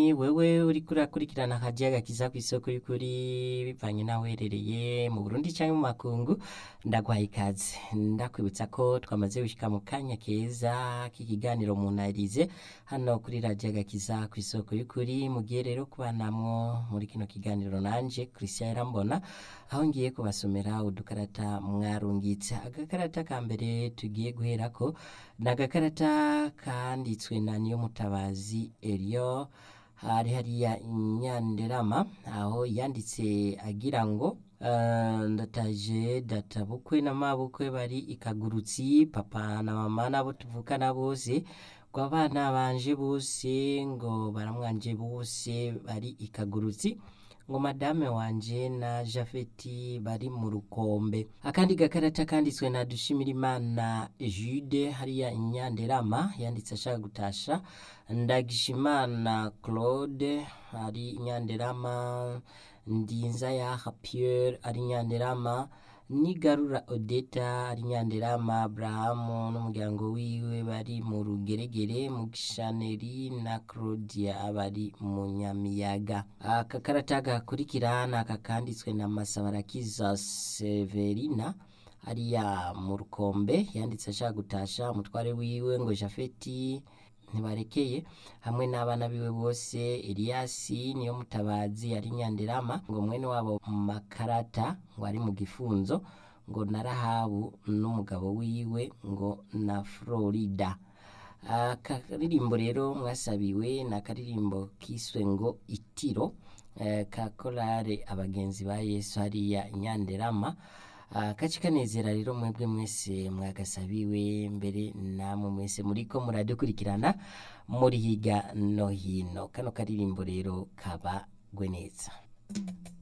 munywanyi wewe uriko urakurikirana akajiya gakiza kw'isoko y'ukuri bivanye naho uherereye mu Burundi canke mu makungu ndaguhaye ikaze ndakwibutsa ko twamaze gushika mu kanya keza k'ikiganiro munarize hano kuri radiyo gakiza kw'isoko y'ukuri mugiye rero kubanamwo muri kino kiganiro nanje Christian Irambona aho ngiye kubasomera udukarata mwarungitse agakarata ka mbere tugiye guherako ni agakarata kanditswe na Niyomutabazi Elio hari hariya Nyanderama aho yanditse agira ngo Uh, ndataje data bukwe na mabukwe bari ikagurutsi papa na mama nabo tuvukana bose ngo abana banje bose ngo baramwanje bose bari ikagurutsi ngo madame wanje na Jafeti bari mu rukombe akandi gakarata kanditswe na Dushimirimana Jude hariya Nyanderama yanditse ashaka gutasha Ndagishimana Claude ari Nyanderama Ndinza yaha Pierre ari Nyanderama Nigarura Odeta ari Nyanderama Abrahamu n'umuryango wiwe bari mu rugeregere mu gishaneri na Claudia bari mu Nyamiyaga aka karata gakurikira ni aka kanditswe na Masabarakiza Severina ariya mu rukombe yanditse ashaka gutasha umutware wiwe ngo Jafeti ntibarekeye hamwe n'abana biwe bose Eliasi niyo mutabazi ari Nyanderama ngo mwene wabo makarata ngo ari mu gifunzo ngo na Rahabu n'umugabo wiwe ngo na Florida akaririmbo rero mwasabiwe ni akaririmbo kiswe ngo itiro eh, ka korale abagenzi ba Yesu hariya Nyanderama kaci kanezera rero mwebwe mwese mwagasabiwe mbere namwe mwese muriko muradukurikirana muri higa no hino kano karirimbo rero kabagwe neza